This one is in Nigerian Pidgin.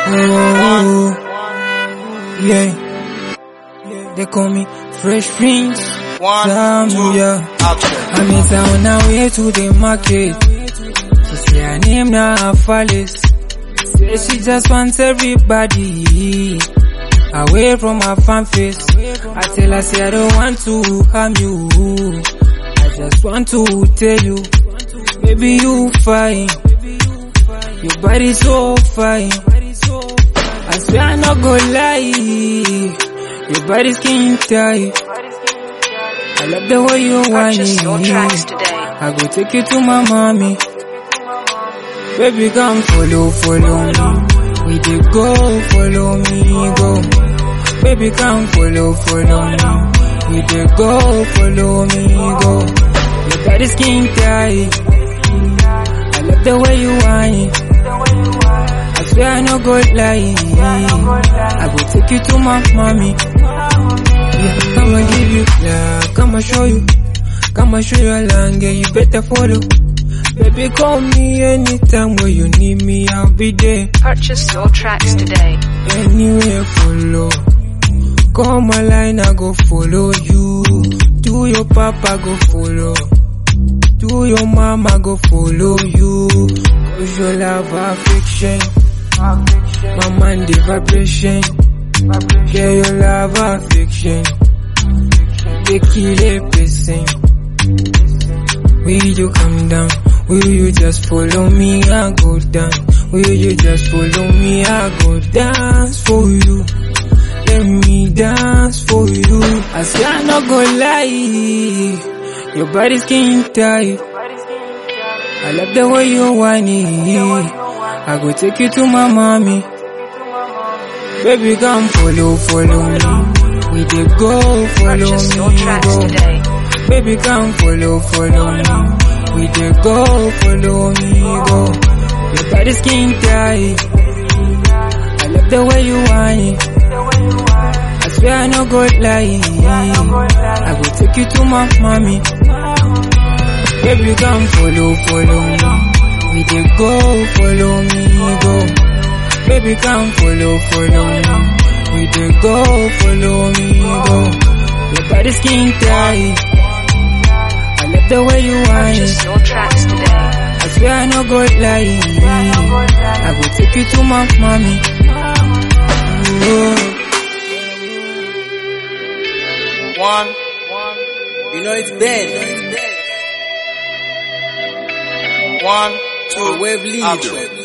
Oh, yeah. They call me Fresh Prince. One, Sam, two, yeah. action. I'm in town now, way to the market. She say her name now Phyllis. Say she just wants everybody away from her fan face. I tell her, say I don't want to harm you. I just want to tell you, baby you fine. Your body so fine. I swear I not go lie. Your body skin tight. I love the way you whine Purchase your tracks it. today. I go take you to my mommy. Baby, come follow, follow me. We dey go, follow me, go. Baby, come follow, follow me. We dey go, follow me, go. Your body skin tight. I love the way you whine. I swear I no go lie. I go take you to my mommy. Yeah, come and give you love, come and show you. Come and show you a land, yeah, you better follow. Baby, call me anytime when you need me, I'll be there. Purchase your tracks today. Anywhere follow. Call my line, I go follow you. Do your papa, go follow. Do your mama, go follow you. Cause your love affection. My mind the vibration. Yeah, your love affection. They kill a person. Will you come down? Will you just follow me? I go down. Will you just follow me? I go dance for you. Let me dance for you. I swear I not go lie. Your body skin tight. I love the way you whine it. I go take you to my mommy. Baby, come follow, follow me. We dey go, follow Purchase your me, tracks go. today. Baby, come follow, follow me. We dey go, follow me, go. Your body skin tight. I love the way you whine. I swear I no go lie. I go take you to my mommy. Baby, come follow, follow me. We dey go, follow me, go. Baby, come follow, follow me. We dey go, follow me, go. Your body skin tight. I love the way you whine. Purchase your tracks today. I swear I no go lie. I go take you to my mommy. Oh. One, you know it's Ben. One, two, wave lead. action.